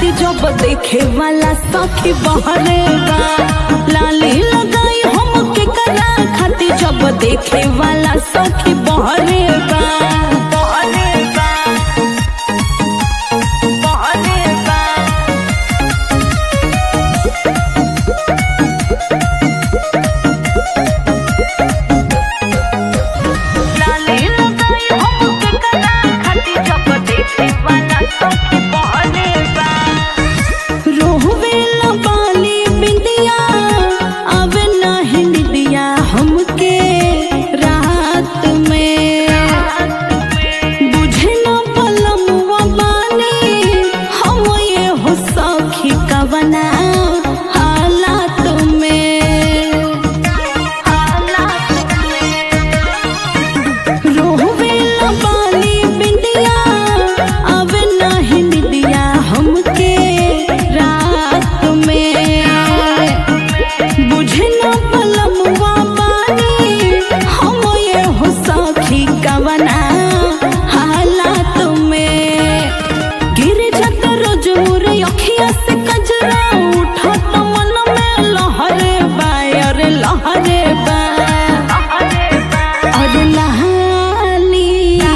खातिर जब देखे वाला सखी बहरे बा लाली लगाई हम के करा खातिर जब देखे वाला सखी बहरे बा बहरे बा बहरे बा लाली लगाई हम के करा खातिर जब देखे वाला सखी बहरे बा रोहवेला बाली बिंदिया आवे नाही निदिया हमके रात में बुझे न पलमुआ बानी हम ये हो सखी कवना हालात में हालात में रोहवेला बाली बिंदिया आवे नाही निदिया हमके रात में बुझे न पलमुआ बानी हम ये हो सखी कवना हालात में गिर जात रोज मोरे अखिया से कजरा उठत मन में लहरे बा अरे लहरे बा अरे लाली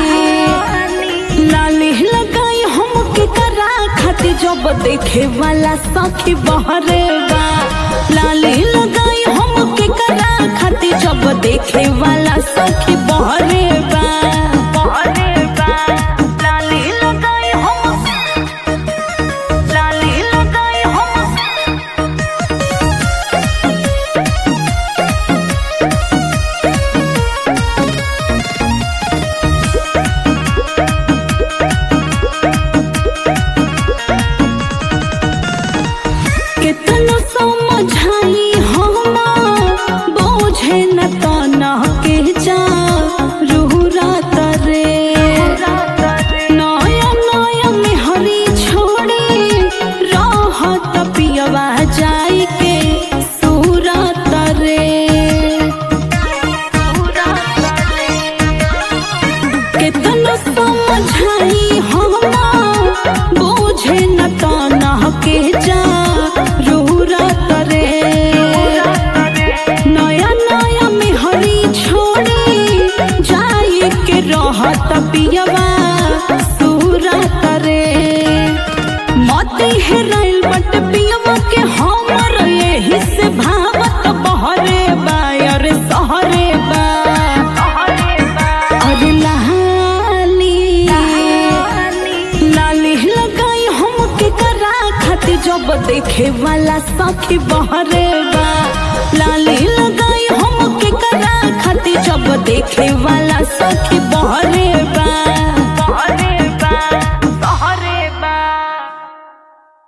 लाली लगाई हम के करा खातिर जब देखे वाला सखी बहरे बा लाली लगाई हम के करा खातिर जब देखे वाला सखी बहरे बा बहरे बा लाली लगाई हम लाली लगाई हम कितना समझाई हम बोझे न तना के जा रूह रात रे नया नया मेहरी छोड़ी रहत पियवा जाई के सूरत रे कितना समझाई हम बोझे न तना के जा रूरत रे नया नया मेहरी छोड़ी जाई के रहत पियवा सूरत रे मती हेराइल बट पियवा के हमर यही से भावत बहरे बा अरे सहरे बा अरे लाली लाली लगाई हम के करा खातिर जब देखे वाला सखी बहरे बा लाली लगाई हम के करा खातिर जब देखे वाला सखी बहरे बा